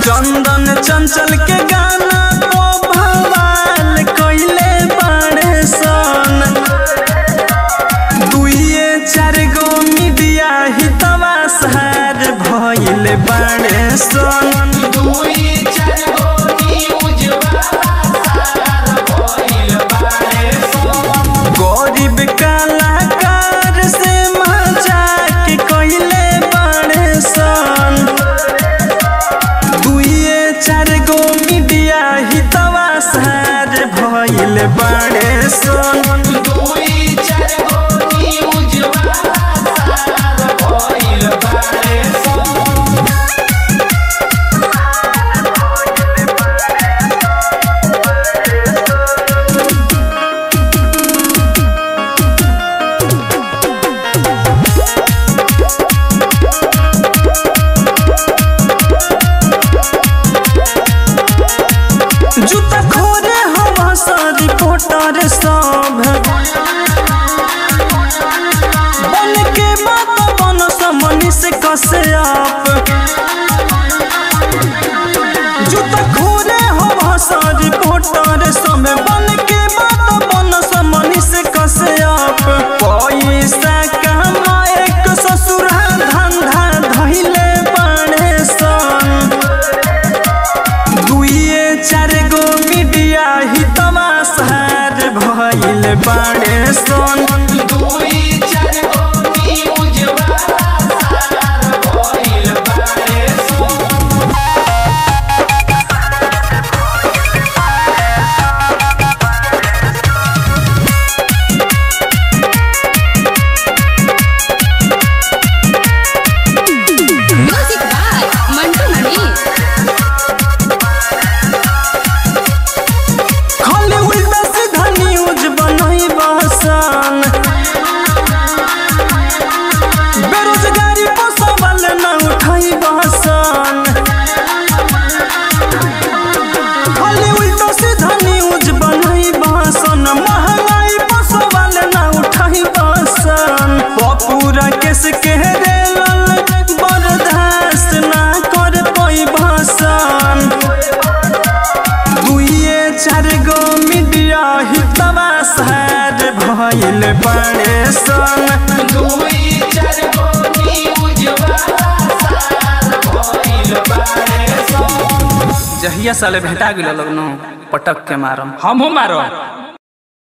चंदन चंचल के गाना तो भवाल कइले बाड़े सन दुइये चार गो मीडिया हितवा सहार भइल बाड़े सन गरीब कलाकार से मजाक कइले बाड़े सन दुइये चार गो मीडिया हितवा सहार भइल बाड़े सन जूता खोरे हवा सा रिपोर्टर सब बन के बात बन समनी से कसे आप जूता खोरे हवा सा रिपोर्टर सब बन के बात बन समनी से कसे आप पैसा कमाए के ससुर धंधा धइले बाड़े सन दुइये चार गो मीडिया हितवा सहार भइल बाड़े सन म्यूजिक बाय मंटू मणि खाली उल्टा सीधा न्यूज बनई बहसन बेरोजगारी पर सवाल न उठाई बहसन खाली उल्टा सीधा न्यूज बनई बहसन महंगाई पर सवाल न उठाई बहसन पपूरा केस के रेलल बर्दाश्त ना कर पाई बहसन दुइये चार गो मीडिया हितवा सहार भइल बाड़े सन जहिया साले भेटा गेल लगनो पटक के मारम हमहू मारो